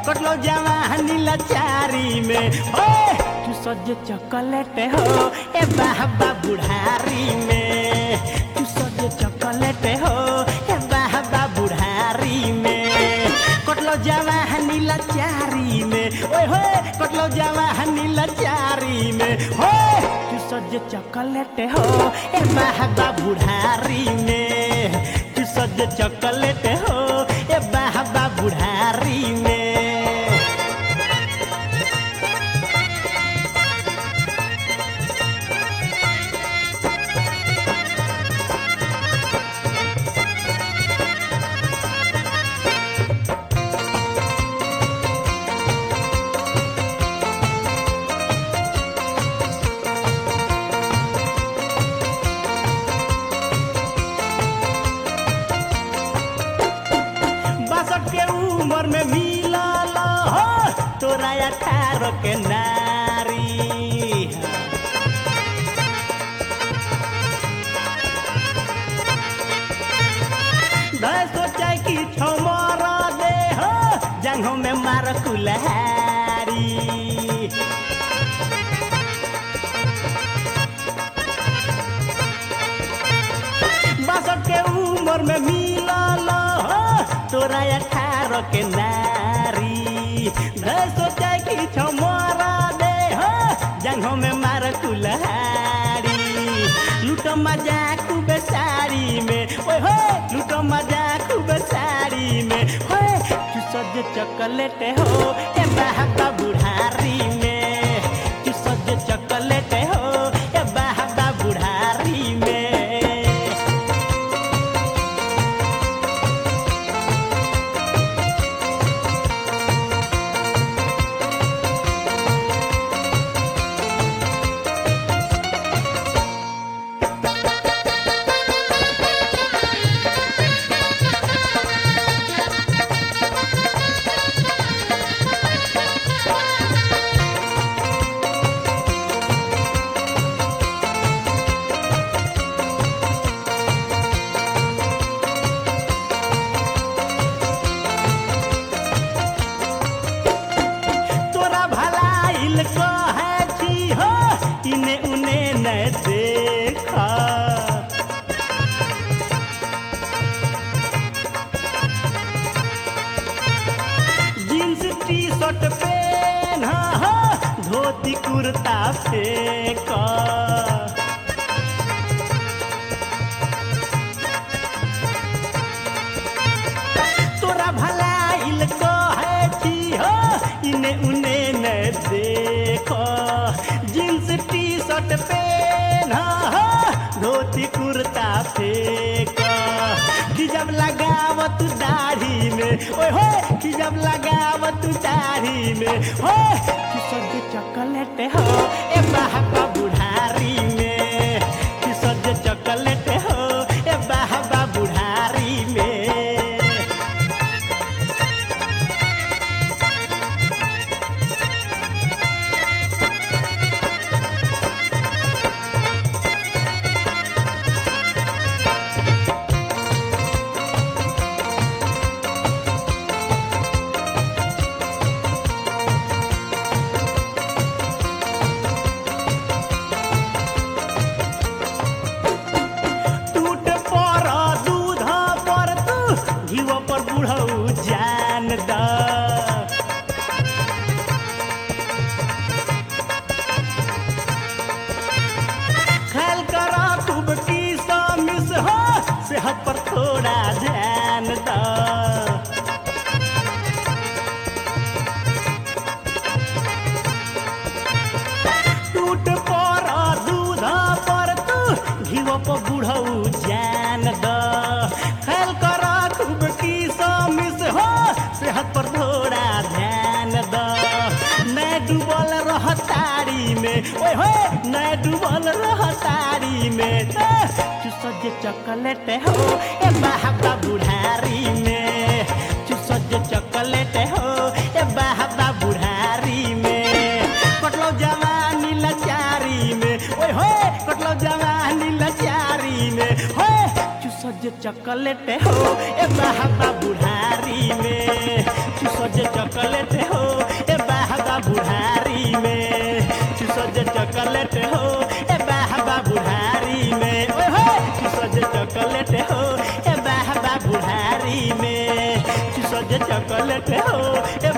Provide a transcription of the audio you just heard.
कटलो जवानी लाचारी में हो तू सज चॉकलेट हो ए बाबा बुढ़ारी में तू सज चॉकलेट हो ए बाबा बुढ़ारी में कटलो जवानी लाचारी में ओए होए कटलो जवानी लाचारी में हो तू सज चॉकलेट हो ए बाबा बुढ़ारी में तू सज चॉकलेट हो ए बाबा बुढ़ारी में बासठ के उम्र में मिलल हो तोरा अठारह के नारी धर सोचा कि छमर दे हो जंघों में मार कुल्हारी बासठ के उम्र में मिलल हो तोरा अठारह के नारी धर सोचा कि छमरा दे हो जंघों में मार कुल्हारी लूट मजा खूब साड़ी में ओए हो लूट मजा खूब साड़ी में होए तू सज चॉकलेट हो ए बाबा बुढ़ारी में तू सज चॉकलेट हो ए बाबा बुढ़ारी में तोरा भलाइल कहे छी हो इने उने न देखा जींस टी शर्ट पेन हो धोती कुर्ता फेंका तोरा भलाइल कहे छी हो इने उने न देखो जींस टी शर्ट पेन हो धोती कुर्ता फेंक कि जब लगावत दाढ़ी में ओए हो कि जब लगावत दाढ़ी में हो कि सज चॉकलेट हो ए बाबा बुढ़ारी में कि सज चॉकलेट हो ए बाबा बुढ़ारी में टूट पर दूध पर तू घीव पर बुढ़ऊ जान द ख्याल कर खूब की मिस हो सेहत पर थोड़ा ध्यान द टूट पर दूध पर तू घीव पर बुढ़ऊ जान द ख्याल कर खूब की मिस हो सेहत पर थोड़ा ध्यान द मैं डूबल रह तारी में ओए हो मैं डूबल रह तारी में तू सज चॉकलेट हो ए बाबा बुढ़ारी में तू सज चॉकलेट हो ए बाबा बुढ़ारी में कटलो जवानी लाचारी में ओए होए कटलो जवानी लाचारी में होए तू सज चॉकलेट हो ए बाबा बुढ़ारी में चूसो जे चॉकलेट हो ए बाबा बुढ़ारी में चूसो जे चॉकलेट हो ए बाबा बुढ़ारी में ओए हो चूसो जे चॉकलेट हो ए बाबा बुढ़ारी में चूसो जे चॉकलेट हो ए